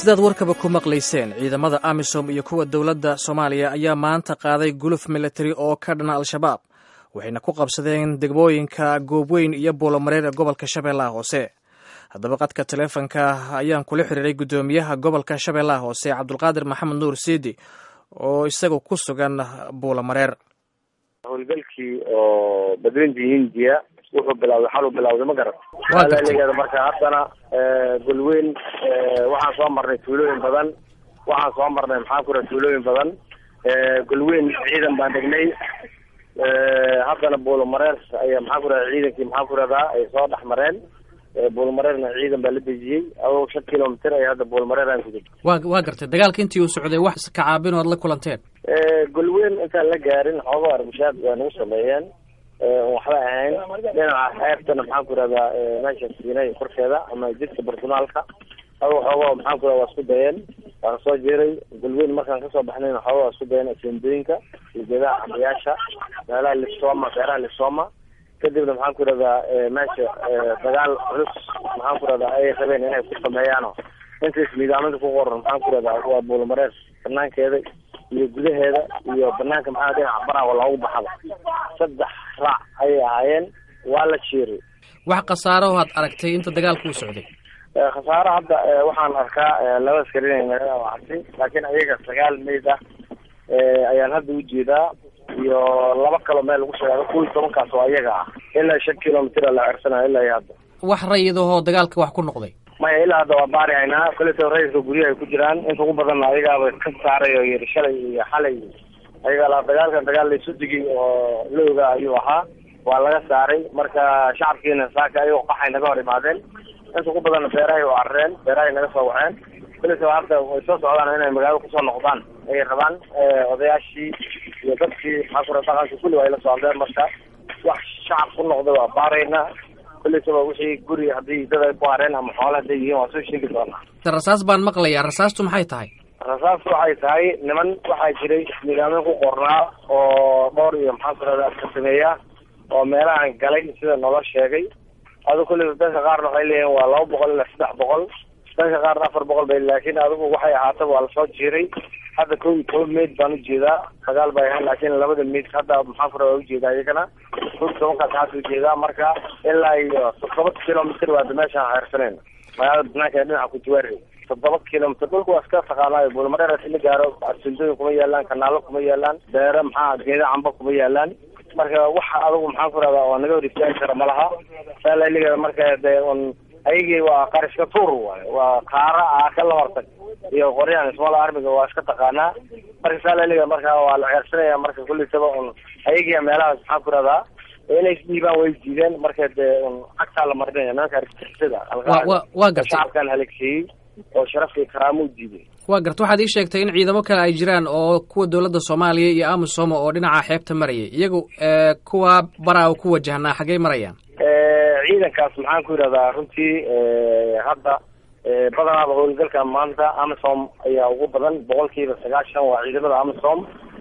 sidaad warkaba ku maqlayseen ciidamada amisom iyo kuwa dowladda soomaaliya ayaa maanta qaaday guluf militari oo ka dhana al-shabaab waxayna ku qabsadeen degmooyinka goobweyn iyo buulomareer ee gobolka shabeellaha hoose haddaba qadka taleefonka ayaan kula xiriiray guddoomiyaha gobolka shabeellaha hoose cabdulqaadir maxamed nuur siidi oo isaga ku sugan buulomareer howlgalkii oo badweyntii hindiya wuxuu bilawday xaluu bilawday ma garat leegeeda marka haddana golweyn waxaan soo marnay tuulooyin badan waxaan soo marnay maxaa ku raha tuulooyin badan golweyn ciidan baan degnay haddana buulomareer ayaa maxaa ku raha ciidankii maxaa ku rahdaa ay soo dhex mareen buulmareerna ciidan baa la dejiyey adoo shan kilomitr ay hadda buulmareer aan kuday wa waa gartay dagaalka intii uu socday wax kacaabin oad la kulanteen golweyn intaan la gaarin xoogo arbushaad waa nagu sameeyeen waxba ahayn dhinaca xeebtana maxaan ku rahdaa meesha siinay korkeeda ama jidka bartunaalka adoo xoogo maxaan ku rahda waa isku dayeen waan soo jiray golweyn markaan kasoo baxnayna xoogo waa isku dayeen asendooyinka iyo geedaha cambayaasha meelaha lisoma beeraha lisoma kadibna maxaan ku rahdaa meesha dagaal culus maxaan ku rahdaa ay rabeen inay ku sameeyaano intaas nidaamada ku qoran maxaan ku rahdaa waa buulmareer banaankeeda iyo gudaheeda iyo banaanka maxaa dhinaca baraha loogu baxada saddex raac ayay ahaayeen waa la jiiray wax khasaaro had aragtay inta dagaalku u socday khasaaro hadda waxaan arkaa laba askarin naga dhaawactay laakiin ayaga sagaal meyd ah ayaan hadda ujeedaa iyo laba kaloo meel lagu sheegado kuwii tobankaas oo ayaga ah ilaa shan kilomitr la cersanayo ilaa iyo hadda wax rayidahoo dagaalka wax ku noqday maya ilaa hadda waa baari haynaa koleto rayidka guryaha ay ku jiraan inta ugu badanna ayagaaba ka saaray oo yiri shalay iyo xalay ayaga la dagaalkan dagaal laysu digay oo la ogaa ayuu ahaa waa laga saaray marka shacabkiina saaka ayagoo qaxay naga hor imaadeen inta ugu badanna beerahay oo carreen beerahay naga soo waxeen koleto hadda way soo socdaan inay magaalo kusoo noqdaan ayay rabaan odayaashii iyo dadkii maxaa kura dhaqanka kulli waa ila socdeen marka wax shacab ku noqda waa baaraynaa kulletaba wixii guri haddii dad ay ku hareen ama xoole hadday yihiin waa soo sheegi doonaa rasaas baan maqlayaa rasaastu maxay tahay rasaastu waxay tahay niman waxaa jiray nidaamyo ku qornaa oo dhowr iyo maxaa ku rahda ka sameeya oo meelahan galay sida noola sheegay adu kulleta dadka qaarna waxay leeyihin waa laba boqol ilaa saddex boqol dadka qaarna afar boqol bay laakiin adigu waxay ahaataba waa lasoo jiiray hadda kow iyo toban meyd baan ujeedaa sagaal bay ahayn laakiin labada meyd hadda maxaa ku waa ujeedaa iyagana kow iyo tobankaas hadda ujeedaa marka ilaa iyo toddoba kilomitr waada meeshaan xeersanayna magaalada banaanka ee dhinaca kujiwaari toddoba kilomitr dhulka waa iska taqaanaayo buulmareer la gaaro asindooyin kuma yaalaan kanaalo kuma yaalaan beere maxaa geeda camba kuma yaalaan marka waxa adigu maxaan ku rahdaa oo naga hor istaagi kara malaha saalaligeeda marka dee un ayagii waa qarishka tuur waayo waa kaara ah ka labartag iyo qoryahan small armiga waa iska taqaanaa marka saalaliga marka waa la ceersanaya marka kullisaba un ayagia meelahaas maxaan ku rahdaa inay isdhiibaan way diideen marka dee un cagtaa la marinaya nimanka argixisada waa gartay shacabkan halagsiiyey oo sharaf iyo karaamo u diiday waa garta waxaad ii sheegtay in ciidamo kale ay jiraan oo kuwa dowladda soomaaliya iyo amisom oo dhinaca xeebta marayay iyagu kuwa baraa ku wajahnaa xaggey marayaan ciidankaas maxaan ku yidhahdaa runtii hadda badanaaba howlgalka maanta amisom ayaa ugu badan boqolkiiba sagaashan waa ciidamada amisom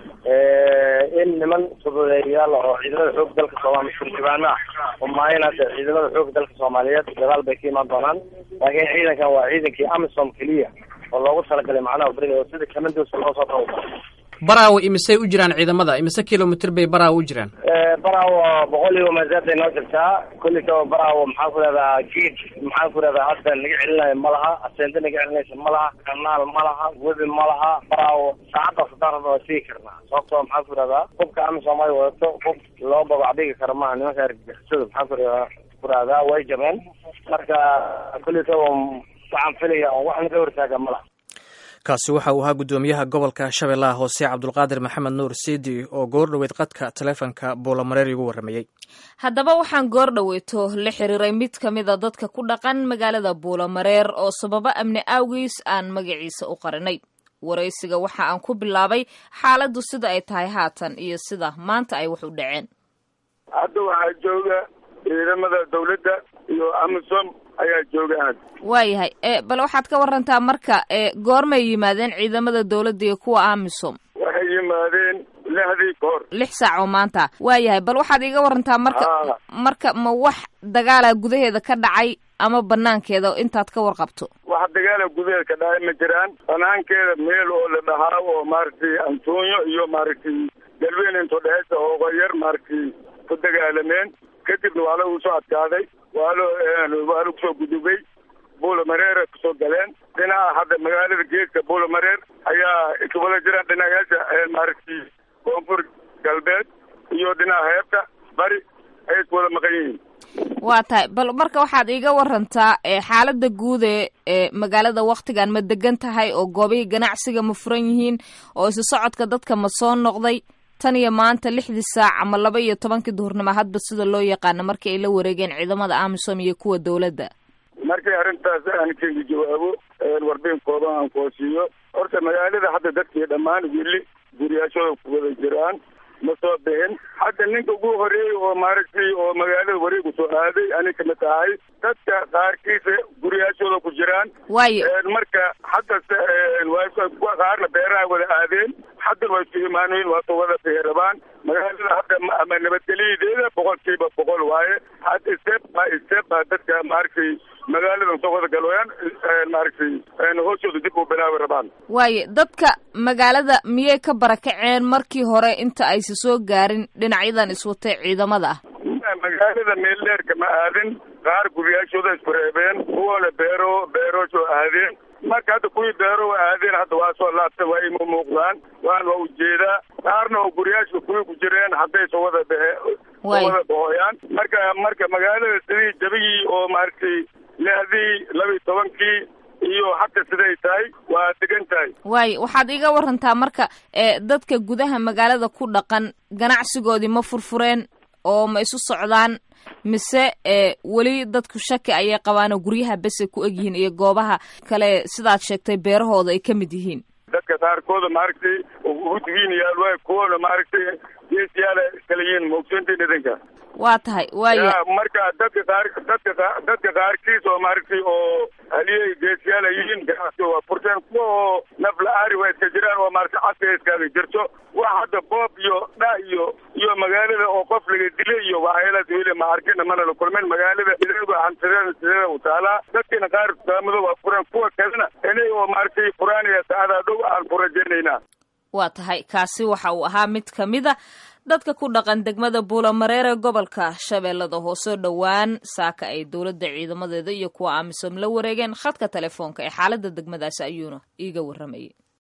in niman fududeeyayaal oo ciidamada xoog dalka soomaliya turjubaano ah umaayin hadda ciidamada xoog dalka soomaaliyeed dagaal bay ka imaan doonaan laakiin ciidankan waa ciidankii amisom keliya oo loogu talagalay macnaha beriga oo sida kamandoska loo soo tababar baraawo imisay u jiraan ciidamada imise kilomitr bay baraawo u jiraan baraawo boqol iyo masaabay noo jirtaa kullikaba baraawo maxaan ku rahdaa geed maxaan ku rahdaa hadda naga celinayo ma laha aseende naga celinaysa ma laha kanaal ma laha webi ma laha baraawo saacaddaas haddaan rabna waa sigi karnaa sababtoo maxaan ku rahdaa hubka amisom ay wadato hub loo babacdhigi karo maaha nimanka argagixisada maxaan ku rahdaa ku rahdaa way jabeen marka kullikaba waxaan filaya oo wax naga hortaaga ma laha kaasi waxa uu ahaa guddoomiyaha gobolka shabeellaha hoose cabdulqaadir maxamed nuur siidi oo goor dhoweyd qadka taleefonka buulamareer igu warramayey haddaba waxaan goor dhoweyto la xiriiray mid ka mid a dadka ku dhaqan magaalada buulamareer oo sababo amni awgiis aan magaciisa u qarinay waraysiga waxa aan ku bilaabay xaaladdu sida ay tahay haatan iyo sida maanta ay wax u dhaceen hadda waxaa jooga ciidamada dawladda iyo amisom ayaa jooga aad waayahay bal waxaad ka warantaa marka goormay yimaadeen ciidamada dawladda iyo kuwa amisom waxay yimaadeen lixdii kahor lix saac oo maanta waayahay bal waxaad iiga warantaa marka marka ma wax dagaala gudaheeda ka dhacay ama banaankeeda intaad ka warqabto wax dagaala gudaheed ka dhacay ma jiraan banaankeeda meel oo la dhahaa oo maaragtay antonio iyo maaragtay galweyne into dhexeysa ooga yar maaragtay ku dagaalameen kadibna waa lagu soo adkaaday waa lo waa lagu soo gudubay buula mareera kusoo galeen dhinaca hadda magaalada geedka buula mareer ayaa iswada jiraan dhinacayaasha maaragtay koonfur galbeed iyo dhinaca heebta bari ayay iswada maqan yihiin waa tahay bal marka waxaad iiga warantaa xaalada guud ee ee magaalada waktigan ma degan tahay oo goobihii ganacsiga ma furan yihiin oo isu socodka dadka ma soo noqday tan iyo maanta lixdii saac ama laba iyo tobankii duhurnimo hadba sida loo yaqaano markii ay la wareegeen ciidamada amisom iyo kuwa dowladda markii arrintaas aan keegi jawaabo warbin kooban aan koosiiyo horta magaalada hadda dadkii dhammaan weli guriyaashooda ku wada jiraan ma soo bixin hadda ninka ugu horeeyey oo maaragtay oo magaalada wareegu soo aaday ani kamid tahay dadka qaarkiisa guriyaashooda ku jiraan waayo marka hadda qaarna beeraha wada aadeen hadda waa isku imaanoyin waa soo wada beerabaan magaalada hadda ama nabadgelyadeeda boqolkiiba boqol waaye hadda step by step baa dadka maaragtay magaaladan soo wada galooyaan maaragtay hooshooda dib u bilaabi rabaan waayo dadka magaalada miyay ka barakaceen markii hore inta aysa soo gaarin dhinacyadan iswatay ciidamada ah magaalada meel dheerka ma aadin qaar guryaashooda isku reebeen kuwana beero beeroosoo aadeen marka hadda kuwii beero aadeen hadda waa soo laabta waa ima muuqdaan waan waa ujeedaa qaarna oo guryaashka kuwii ku jireen hadday soo wada behe soo wada bohoyaan marka marka magaalada sidii jabigii oo maaragtay lixdii laba iyo tobankii iyo hadda siday tahay waa degan tahay waayo waxaad iga warantaa marka ee dadka gudaha magaalada ku dhaqan ganacsigoodii ma furfureen oo ma isu socdaan mise e weli dadku shaki ayay qabaanoo guryaha besay ku egyihiin iyo goobaha kale sidaad sheegtay beerahooda ay ka mid yihiin dadka qaarkooda maaragtay ugudigiin yaal waay kuwana maaragtay geesiyaala kala yihiin maogsantii dhidinka waa tahay waayo marka dadka qaar dadka dadka qaarkiis oo maaragtay oo haliyey geesiyaal ay yihiin ganacsi waa furteen kuwa oo nafla-aari waa iska jiraan oo maaragtay caska iskaaga jirto wax hadda boob iyo dha iyo iyo magaalada oo qof laga dilay iyo waxyaalaas weli ma arkina mana la kulmin magaalada idagu hantideeda sideeda u taalaa dadkina qaar dukaamado waa furan kuwa kalena inay oo maaragtay furaanaya saacada dhow aan furajeynayna waa tahay kaasi waxa uu ahaa mid ka mid a dadka ku dhaqan degmada buulamareer ee gobolka shabeellada hoose dhowaan saaka ay dowladda ciidamadeeda iyo kuwa amisom la wareegeen khadka telefoonka ee xaaladda degmadaasi ayuuna iiga warramayay